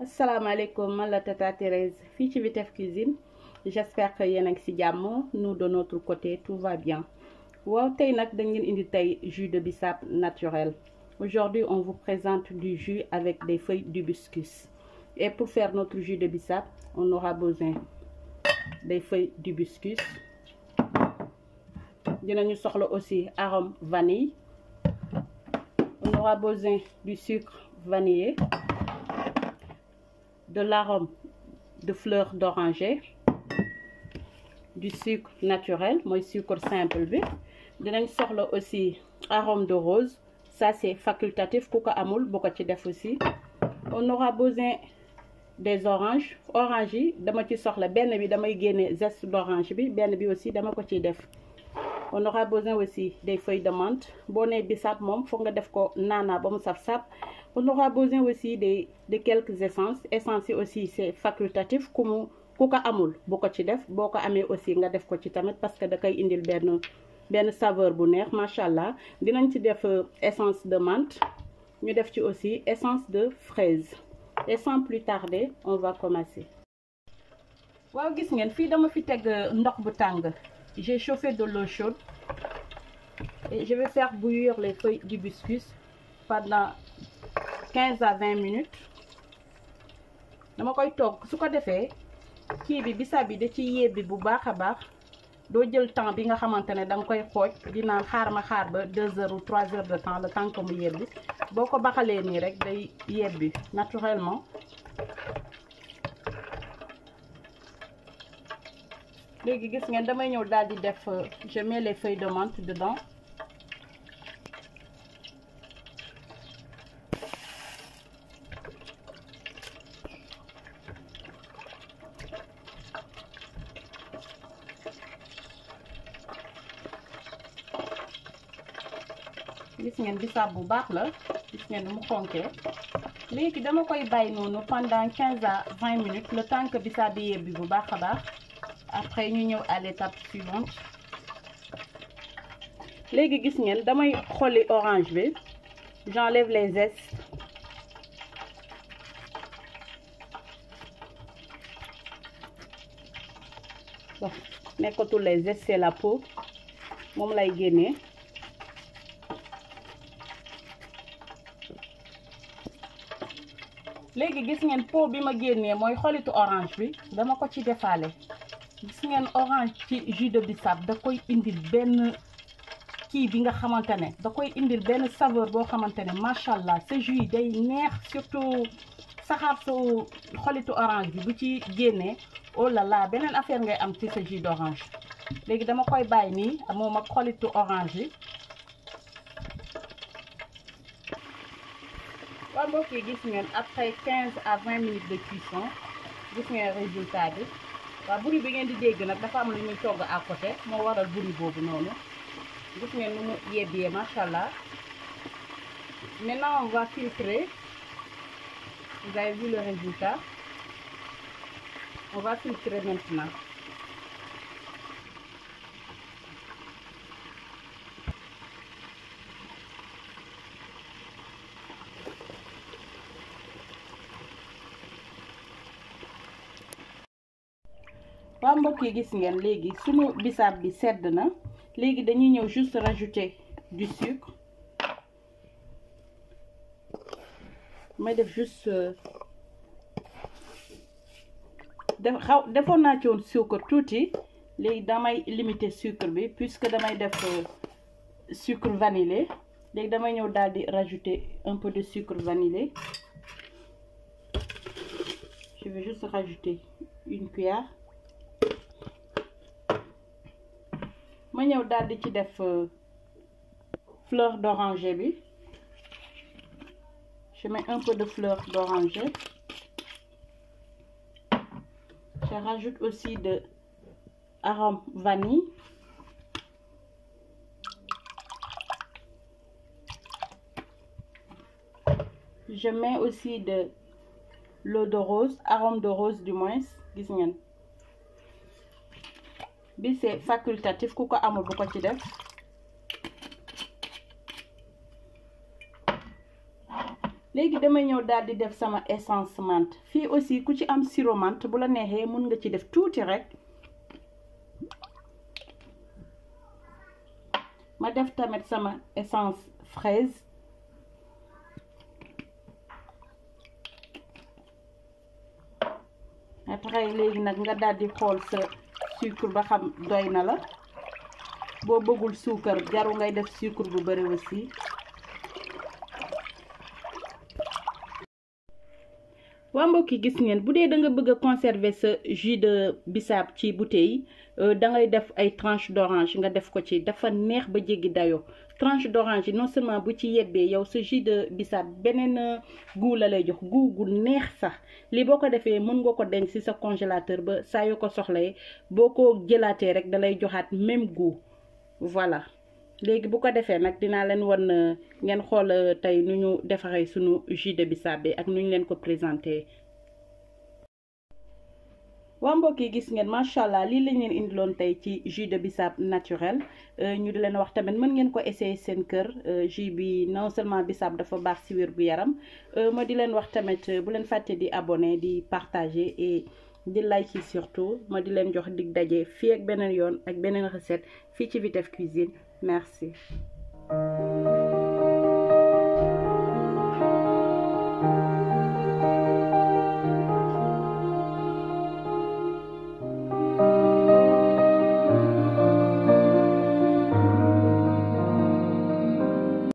asalaamaaleykum man la Tata Thérèse fii ci Vitef Cuisine j'espère que yéen a ngi ci jàmm nous de notre côté tout va bien waaw tey nag dañ leen indi tey jus de bissap naturel aujourd'hui on vous présente du jus avec des feuilles d'hibiscus et pour faire notre jus de bissap on aura besoin des feuilles d'hibiscus dinañu soxla aussi arôme vanille on aura besoin du sucre vanillé de l'arôme de fleur d'oranger du sucre naturel mooy sucre simple bi dinañ soxla aussi arôme de rose ça c'est facultatif ku ko amul bu ko ci def aussi on aura besoin des oranges orange yi dama ci soxla benn bi damay génne zeste d'orange bi benn bi aussi dama ko ciy def on aura besoin aussi des feuilles de menthe boo nee bissap moom foog nga def ko naanaa ba mu saf-saf on aura besoin aussi de de quelques essences essences yi aussi c'est facultatif ku mu ku ko amul bu ko ci def boo ko amee aussi nga def ko ci tamit parce que da koy indil benn benn saveur bu neex macha allah dinañ ci def essence de menthe ñu def ci aussi essence de fraise et sans plus tarder on va commencer. waaw gis ngeen fii dama fi teg ndox bu tàng j'ai chauffé de l'eau chaude et je vais faire bouillir les feuilles d'hibiscus pendant quinze à vingt minutes dama koy togg su ko defee kii bi bisaab bi da ci yebbi bu baax a baax doo jël temps bi nga xamante ne da nga koy xooj di naan xaar ma xaar ba deux heures ou trois heures de temps le temps que mu yebbi boo ko baxalee nii rek day yebbi naturellement léegi gis ngeen damay ñëw daal di def je mets les feuilles de menthe dedans gis ngeen bisaab bu baax la gis ngeen nu mu xonkee léegi dama koy bàyyi noonu pendant quinze à vingt minutes le temps que bisaab bi yebbi bu baax a baax après ñu ñëw à l'étape suivante léegi gis ngeen damay xolli orange bi j'enlève les zestes bon nekkatul les zestes c'est la peau moom lay génnee léegi gis ngeen pot bi ma génnee mooy xolitu orange bi dama ko ci defaale gis ngeen orange ci jus de bissap da koy indil benn kii bi nga xamante ne da koy indil benn saveur boo xamante ne macha allah sa jus yi day neex surtout saxaar su xolitu orange bi bu ci génnee oh là là beneen affaire ngay am ci sa jus d'orange léegi dama koy bàyyi nii moom ak xolitu orange yi waaw mbokk yi gis ngeen après quinze à vingt minutes de cuisson gis ngeen résultat bi waaw buri bi ngeen di dégg nag dafa am lu ñuy togg à côté moo waral buri boobu noonu gis ngeen nu mu yebbee macha allah maintenant on va filtrer vous avez vu le résultat on va filtrer maintenant waaw mbokk yi gis ngeen léegi sunu bisaab bi sedd na léegi dañuy ñëw juste rajouter du sucre may def juste def xaw defoon naa ci woon sucre tuuti léegi damay limiter sucre bi puisque damay def sucre vanillé léegi damay ñëw daal di rajouter un peu de sucre vanillé je vais juste rajouter une cuillère ma ñëw daal di ci def fleur d'oranger bi je mets un peu de fleur d'oranger je rajoute aussi de arôme vanille je mets aussi de l'eau de rose arôme de rose du moins gis ngeen bi c'est facultatif ku ko amul bu ko ci def léegi damay ñëw daal di def sama essence menthe fii aussi ku ci am sirop menthe bu la neexee mun nga ci def tuuti rek ma def tamit sama essence fraise après léegi nag nga daal di xool sa sucre ba xam doy na la boo bëggul suukar jaru ngay def sucre bu bari aussi waa mbokk yi gis ngeen bu dee da nga bëgg a conserver sa jus de bisaab ci bouteille da ngay def ay tranche d'orange nga def ko ci dafa neex ba jéggi dayoo tranche d'orange yi non seulement bu ci yebbee yow sa jus de bisaab beneen goût la lay jox goût gu neex sax lii boo ko defee mën nga ko denc ci sa congélateur ba saa yoo ko soxlee boo ko jëlaatee rek dalay joxaat même goût voilà léegi bu ko defee nag dinaa leen wan ngeen xool tey nu ñu defaree sunu jus de bisaab bi ak nu ñu leen ko présenté waa mbokk yi gis ngeen macha allah lii lañ leen indiloon tey ci jus de bisaab naturel ñu di leen wax tamit mën ngeen ko essayer seen kër jus bi non seulement bisaab dafa baax ci wér gu yaram ma di leen wax tamit bu leen fàtte di abonné di partager et di like yi surtout ma di leen jox dig daje fii ak beneen yoon ak beneen recette fii ci Vitef Cuisine merci